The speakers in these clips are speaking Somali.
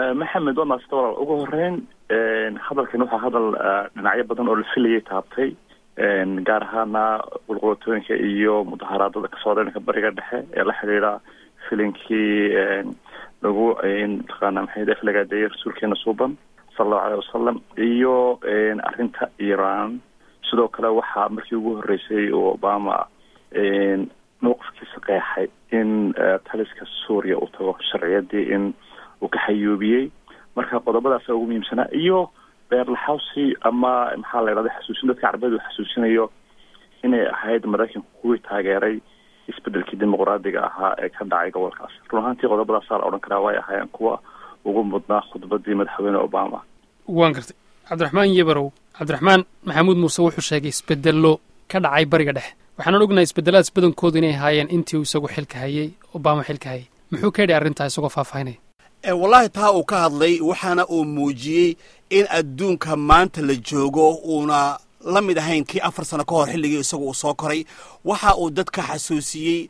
maxamed waa maasita walaal ugu horeyn hadalkan waxaa hadal dhinacyo badan oo la filayay taabtay gaar ahaana qulqulatooyinka iyo mudaharaadada kasoo dhanka bariga dhexe ee la xidhiidha filinkii lagu mataqaana maxay aflagaadeeyay rasuulkeena suuban sala allahu aleyh wasalam iyo arrinta iran sidoo kale waxaa markii ugu horreysay oo obama mowqifkiisa qeexay in taliska suuriya uu tago sharciyadii in uu ka xayuubiyey marka qodobadaasa ugu muhiimsanaa iyo beerlaxawsi ama maxaa la yidhahda xasuusin dadka carbeed uu xasuusinayo inay ahayd maraykanku kuwii taageeray isbedelkii dimuqraadiga ahaa ee ka dhacay gobolkaas run ahaantii qodobadaasaa la odhan karaa way ahaayeen kuwa ugu mudnaa khudbadii madaxweyne obama waan gartay cabdiraxmaan yebarow cabdiraxmaan maxamuud muuse wuxuu sheegay isbedello ka dhacay bariga dhexe waxaanan ognahay isbedeladaas badankoodu inay ahaayeen intii uu isagu xilka hayay obama xilka hayay muxuu ka yidhi arrintaa isagoo faahfaahinaya wallaahi taa uu ka hadlay waxaana uu muujiyey in adduunka maanta la joogo uuna la mid ahayn kii afar sano ka hor xilligii isagu uu soo koray waxa uu dadka xasuusiyey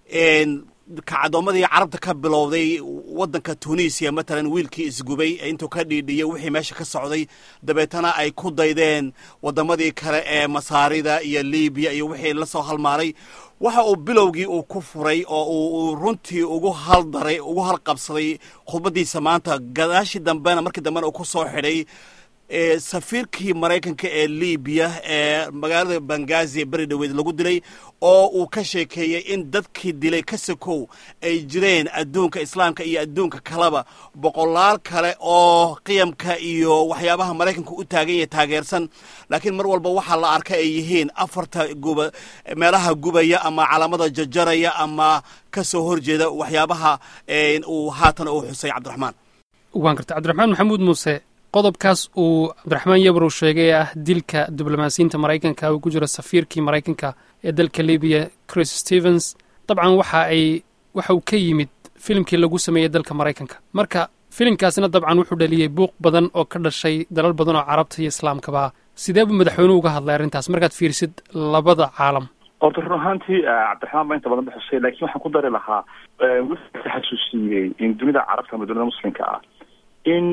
kacadoomadii carabta ka bilowday waddanka tunisiya matalan wiilkii isgubay intuu ka dhiidhiyey wixii meesha ka socday dabeetana ay ku daydeen waddamadii kale ee masaarida iyo libiya iyo wixii la soo halmaaray waxa uu bilowgii uu ku furay oo uu runtii ugu haldaray ugu halqabsaday khudbaddiisa maanta gadaashii dambena markii dambena uu ku soo xidhay safiirkii maraykanka ee libiya ee magaalada bangazi ee beri dhaweed lagu dilay oo uu ka sheekeeyey in dadkii dilay ka sakow ay jireen adduunka islaamka iyo adduunka kaleba boqolaal kale oo qiyamka iyo waxyaabaha maraykanka u taagan yahay taageersan laakiin mar walba waxaa la arka ay yihiin afarta guba meelaha gubaya ama calaamada jajaraya ama ka soo horjeeda waxyaabaha uu haatan uu xusay cabdiraxmaan waan gartay cabdiraxmaan maxamuud muuse qodobkaas uu cabdiraxmaan yabrow sheegay ee ah dilka diblomaasiyiinta maraykanka uu ku jiro safiirkii maraykanka ee dalka libiya chris stevens dabcan waxa ay waxa uu ka yimid filimkii lagu sameeyey dalka maraykanka marka filimkaasina dabcan wuxuu dhaliyey buuq badan oo ka dhashay dalal badan oo carabta iyo islaamkaba sidee buu madaxweynuhu uga hadlay arrintaas markaad fiirisid labada caalam horta run ahaantii cabdiraxmaan baa inta badan ba xusay laakiin waxaan ku dari lahaa wuxuu xasuusiyey in dunida carabta ama dunida muslimka ah in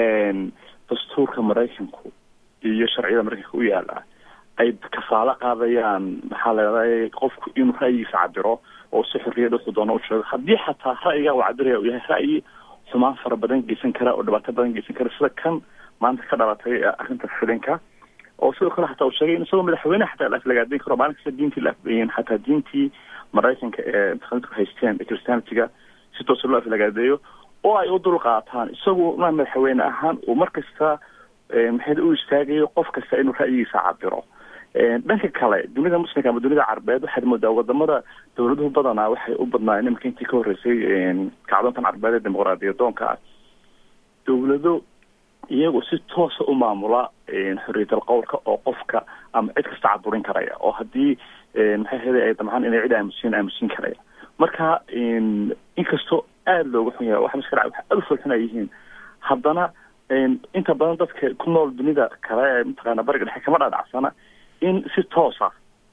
dastuurka maraykanku iyo sharciyada maraykanka u yaala ay kafaalo qaadayaan maxaa layidhahda qofku inuu ra'yigiisa cabiro oo si xorriyad wuxuu doono u sheego haddii xataa ra'yiga uu cabiraya uu yahay ra'yi xumaan fara badan geysan kara oo dhibaato badan geysan kara sida kan maanta ka dhalatay arrinta filinka oo sidoo kale xataa uu sheegay in isagoo madaxweyne xataa la aflagaadayn karo maalin kasta diintii la afbeeyeen xataa diintii maraykanka ee mutaqaanidku haysteen ee christianitiga si toosa loo aflagaadeeyo oo ay u dul qaataan isagu ma madaxweyne ahaan uu mar kasta maxay u istaagayo qof kasta inuu ra'yigiisa cabiro dhanka kale dunida muslimka ama dunida carabeed waxaad moodaa wadamada dawladuhu badanaa waxay u badnaayeen iminka intii ka horreysay kacdoontan carabeed ee dimuqraadiyadoonka ah dawlado iyagu si toosa u maamula xorriyatal qowlka oo qofka ama cid kasta caburin karaya oo haddii maxay ahayday ay damcaan inay cid aamusiin aamusin karaya marka inkastoo aada looga xun yahay waxa maska dhaca waxa aada u foolxun ay yihiin haddana inta badan dadka ku nool dunida kale ee mataqaana bariga dhexe kama dhaadhacsana in si toosa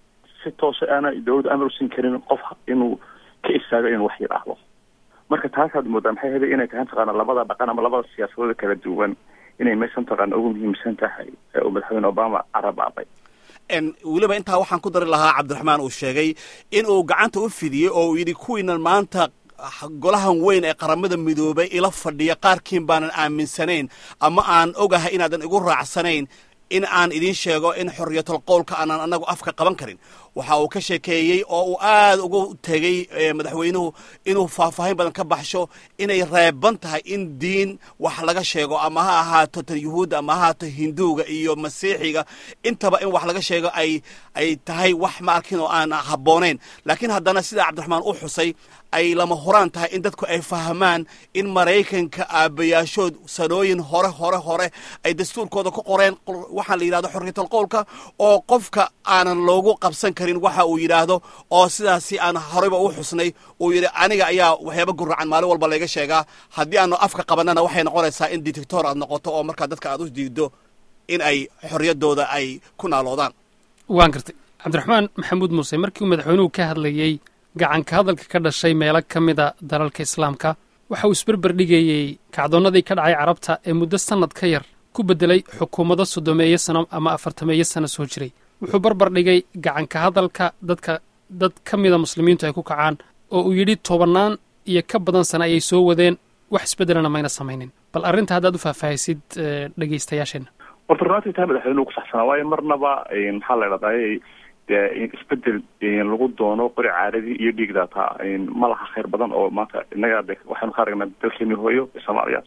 si toosa aana dawladda amar usiin karin qof inuu ka istaago inuu wax yidhaahdo marka taasaad moodaa maxay ahayday inay tahay mataqaana labada dhaqan ama labada siyaasadooda kala duwan inay meesha mataqaana ugu muhiimsan tahay uu madaxweyne obama carabaabay weliba intaa waxaan ku dari lahaa cabdiraxmaan uu sheegay in uu gacanta u fidiyey oo uu yidhi kuwiinan maanta golahan weyn ee qaramada midoobay ila fadhiya qaarkiin baanan aaminsanayn ama aan ogahay inaadan igu raacsanayn in aan idiin sheego in xorriyatul qowlka aanan annagu afka qaban karin waxa uu ka sheekeeyey oo uu aad ugu tegey madaxweynuhu inuu faahfaahin badan ka baxsho inay reeban tahay in diin wax laga sheego ama ha ahaato tan yuhuudda ama ha ahaato hinduuga iyo masiixiga intaba in wax laga sheego ay ay tahay wax ma arkin oo aan habboonayn laakiin haddana sida cabdiraxmaan u xusay ay lama horaan tahay in dadku ay fahmaan in maraykanka aabbayaashood sanooyin hore hore hore ay dastuurkooda ku qoreen waxaa la yidhahdo xorriyatul qowlka oo qofka aanan loogu qabsan karin waxa uu yidhaahdo oo sidaasi aan horeyba u xusnay uu yidhi aniga ayaa waxyaaba guracan maalin walba layga sheegaa haddii aanu afka qabanana waxay noqonaysaa in dictator aad noqoto oo markaa dadka aad u diido in ay xorriyaddooda ay ku naaloodaan waan gartay cabdiraxmaan maxamuud muuse markii uu madaxweynuhu ka hadlayey gacanka hadalka ka dhashay meelo ka mida dalalka islaamka waxa uu isberber dhigayey kacdoonnadii ka dhacay carabta ee muddo sannad ka yar ku beddelay xukuumado soddomeeyo sano ama afartameeyo sano soo jiray wuxuu barbar dhigay gacanka hadalka dadka dad ka mida muslimiintu ay ku kacaan oo uu yidhi tobannaan iyo ka badan sano ayay soo wadeen wax isbeddelana mayna samaynin bal arrinta haddaad u faahfaahisid dhegaystayaasheenna horta runaatii taa madaxweynuhu ku saxsanaa waayo marnaba maxaa la idhahdaay dee isbedel lagu doono qori caaradii iyo dhiigdaataa ma laha khayr badan oo maanta innaga de waxaynu ka aragnaa dalkeeni hooyo ee soomaaliya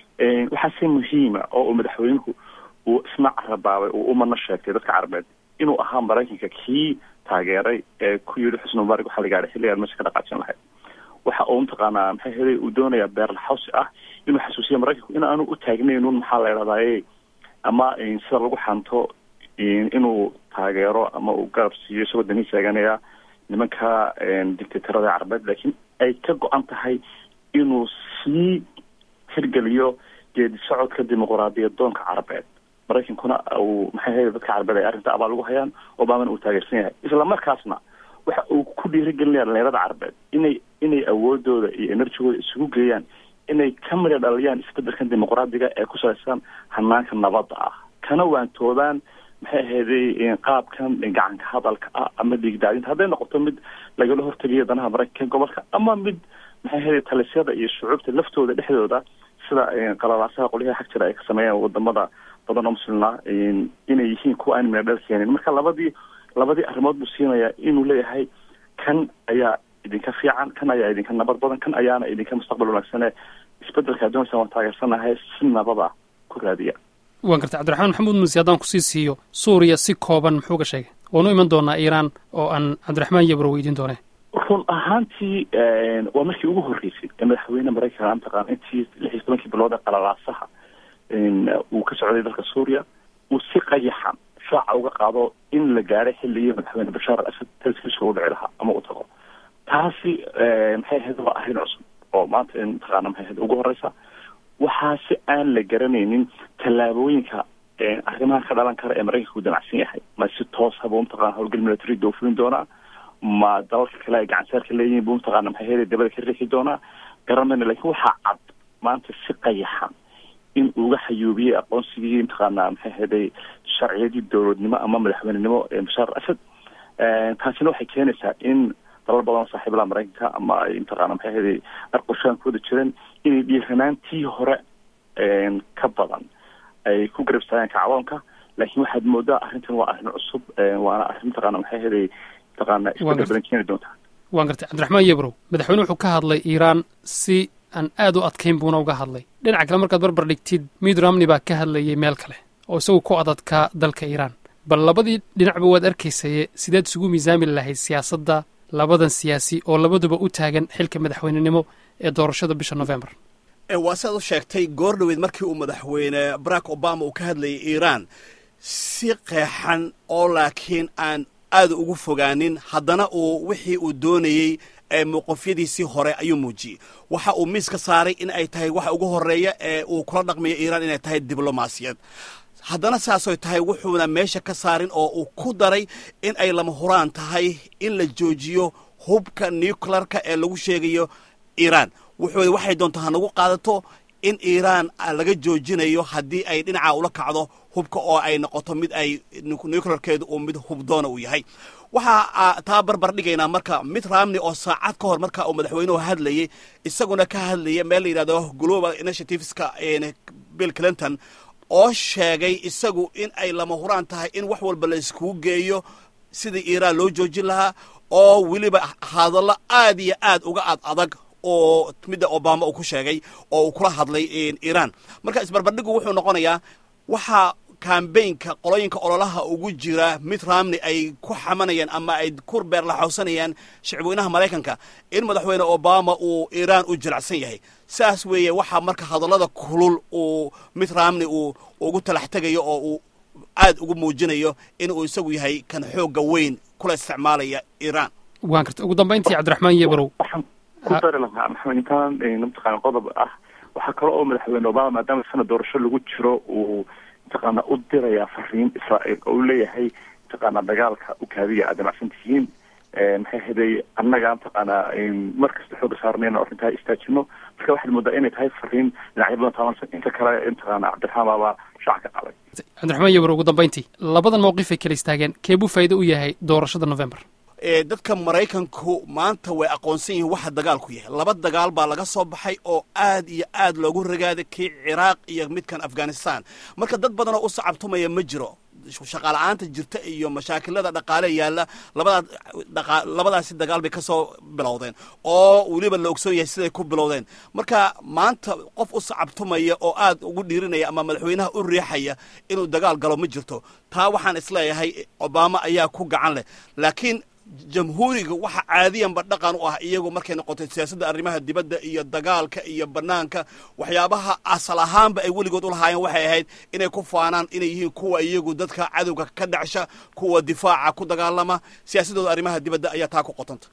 waxaase muhiima oo uu madaxweynuhu uu isna carabaabay uu umana sheegtay dadka carabeed inuu ahaa maraykanka kii taageeray ee ku yidhi xusni mubaarak waxaa la gaadhay xilligaan meesha ka dhaqaajin lahayd waxa uu mataqaanaa maxay helay uu doonayaa beerlaxawsi ah inuu xasuusiya maraykanku in aanu u taagnaynun maxaa la idhahdaye ama sida lagu xanto inuu taageero ama uu garab siiyo isagoo danii taaganaya nimanka dictatorada carabeed laakiin ay ka go-an tahay inuu sii hirgeliyo geedi socodka dimuquraadiyad doonka carabeed maraykankuna uu maxay ahayd dadka carabeed ay arrinta abaal ugu hayaan obamana uu taageersan yahay isla markaasna waxa uu ku dhiirigelinaya dhalinyarada carabeed inay inay awoodooda iyo enerjigooda isugu geeyaan inay ka midha dhaliyaan isbedelkan dimuqraadiga ee ku salaysan hanaanka nabadda ah kana waantoodaan maxay ahayday qaabkan gacanka hadalka ah ama dhiigdaadinta hadday noqoto mid lagala hortegayo danaha maraykanka gobolka ama mid maxay ahayday talisyada iyo shucuubta laftooda dhexdooda sida qalalaasaha qolyaha xag jira ay ka sameeyaan wadamada badan oo muslimna inay yihiin kuwa aan midha dhal keenin marka labadii labadii arrimood buu siinayaa inuu leeyahay kan ayaa idinka fiican kan ayaa idinka nabad badan kan ayaana idinka mustaqbal wanaagsane isbedelka addoonsa waan taageersanahay si nabada ku raadiya waan gartay cabdiraxmaan maxamuud muuse haddaan kusii siiyo suuriya si kooban muxuu ka sheegay waanu iman doonaa iiraan oo aan cabdiraxmaan yabro weydiin doone run ahaantii waa markii ugu horreysay ee madaxweyne maraykanka mataqaana intii lix iyo tobankii bilood ee qalalaasaha uu ka socday dalka suuriya uu si qayaxan shaaca uga qaado in la gaadhay xilligii madaxweyne bashaar al asad talskiisa u dhici lahaa ama u tago taasi maxay ahayd waa arrin cusub oo maanta mataqaana maxay ahayd ugu horeysa waxaa si aan la garanaynin tallaabooyinka arrimaha ka dhalan kara ee maraykanka u damacsan yahay ma si toos habuu mataqana howlgal military doofin doonaa ma dalalka kale ay gacansaarka leeyihin buu mataqana maxay ahayd dabada ka riixi doonaa garan mayna lakin waxaa cad maanta si qayaxan in uga xayuubiyey aqoonsigii mataqaana maxay ahaday sharciyadii dowladnimo ama madaxweynenimo ee bashaar al asad taasina waxay keenaysaa in dalal badan oo saaxiibalaha maraykanka ama ay mataqaana maxay ahaday arqoshaan ku wada jireen inay dhiiranaantii hore ka badan ay ku garabstaayaan kacdoonka laakiin waxaad moodaa arrintan waa arrin cusub waana arrin mataqaana maxay ahaday mataqaana isbedel badan keeni doontaa waan gartay cabdiraxmaan yebrow madaxweyne wuxuu ka hadlay iiraan si aan aad u adkayn buuna uga hadlay dhinaca kale markaad barbar dhigtid mid romney baa ka hadlayay meel kale oo isagu ku adadkaa dalka iiraan bal labadii dhinacba waad arkaysaye sideed isugu miisaami lahayd siyaasadda labadan siyaasi oo labaduba u taagan xilka madaxweynenimo ee doorashada bisha november waa siaad u sheegtay goor dhoweed markii uu madaxweyne barack obama uu ka hadlayay iiraan si qeexan oo laakiin aan aad ugu fogaanin haddana uu wixii uu doonayey ee mowqofyadiisii hore ayuu muujiyey waxa uu miis ka saaray in ay tahay waxa ugu horreeya ee uu kula dhaqmayo iiraan inay tahay diblomaasiyad haddana saasoy tahay wuxuuna meesha ka saarin oo uu ku daray in ay lama huraan tahay in la joojiyo hubka nuclearka ee lagu sheegayo iiraan wuxuu waxay doonto hanagu qaadato in iiraan laga joojinayo haddii ay dhinaca ula kacdo hubka oo ay noqoto mid ay nuclearkeedu uu mid hubdoona uu yahay waxaa taa barbar dhigaynaa marka mid ramney oo saacad ka hor marka uu madaxweynuhu hadlayay isaguna ka hadlaya meel la yidhahdo global initiativeska bill clinton oo sheegay isagu in ay lama huraan tahay in wax walba la iskugu geeyo sidii iiraan loo joojin lahaa oo weliba hadallo aad iyo aad uga ad adag oo midda obama uu ku sheegay oo uu kula hadlay iiraan marka isbarbardhigu wuxuu noqonayaa waxaa kambaynka qolooyinka ololaha ugu jira mid ramney ay ku xamanayaan ama ay ku beerlaxowsanayaan shicweynaha maraykanka in madaxweyne obama uu iiraan u jilacsan yahay saas weeye waxaa marka hadallada kulul uu mid ramney uu ugu talax tegayo oo uu aad ugu muujinayo in uu isagu yahay kan xoogga weyn kula isticmaalaya iiraan waan karta ugu dambayntii cabdiraxmaan yebrow waxaan ku dari lahaa maxamed intaan mataqaana qodob ah waxaa kale oo madaxweyne obama maadaama sanad doorasho lagu jiro uu mataqaana u dirayaa fariin israa'iil oo u leeyahay mataqaana dagaalka u kaadiya aad damacsan tihiin maxay haday annaga mataqaanaa mar kasta xooga saarnayna arrintaa istaajino marka waxaad moodaa inay tahay fariin dhinacyo badan taabansan inta kale mataqaana cabdiraxmaan baabaa shaac ka qaaday cabdiraxmaan yabro ugu dambayntii labadan mawqif ay kala istaageen keebuu faa'iido u yahay doorashada november dadka maraykanku maanta way aqoonsan yihiin waxa dagaalku yahay laba dagaal baa laga soo baxay oo aad iyo aad loogu ragaaday kii ciraaq iyo midkan afghanistan marka dad badanoo u sacabtumaya ma jiro shaqaala-aanta jirta iyo mashaakilada dhaqaale yaalla labadaa labadaasi dagaal bay ka soo bilowdeen oo weliba la ogsoon yahay siday ku bilowdeen marka maanta qof u sacabtumaya oo aad ugu dhiirinaya ama madaxweynaha u riixaya inuu dagaal galo ma jirto taa waxaan isleeyahay obama ayaa ku gacan leh laakiin jamhuuriga waxa caadiyanba dhaqan u ah iyagu markay noqotay siyaasadda arrimaha dibadda iyo dagaalka iyo banaanka waxyaabaha asal ahaanba ay weligood u lahaayeen waxay ahayd inay ku faanaan inay yihiin kuwa iyagu dadka cadowga ka dhacsha kuwa difaaca ku dagaalama siyaasadooda arrimaha dibadda ayaa taa ku qotanta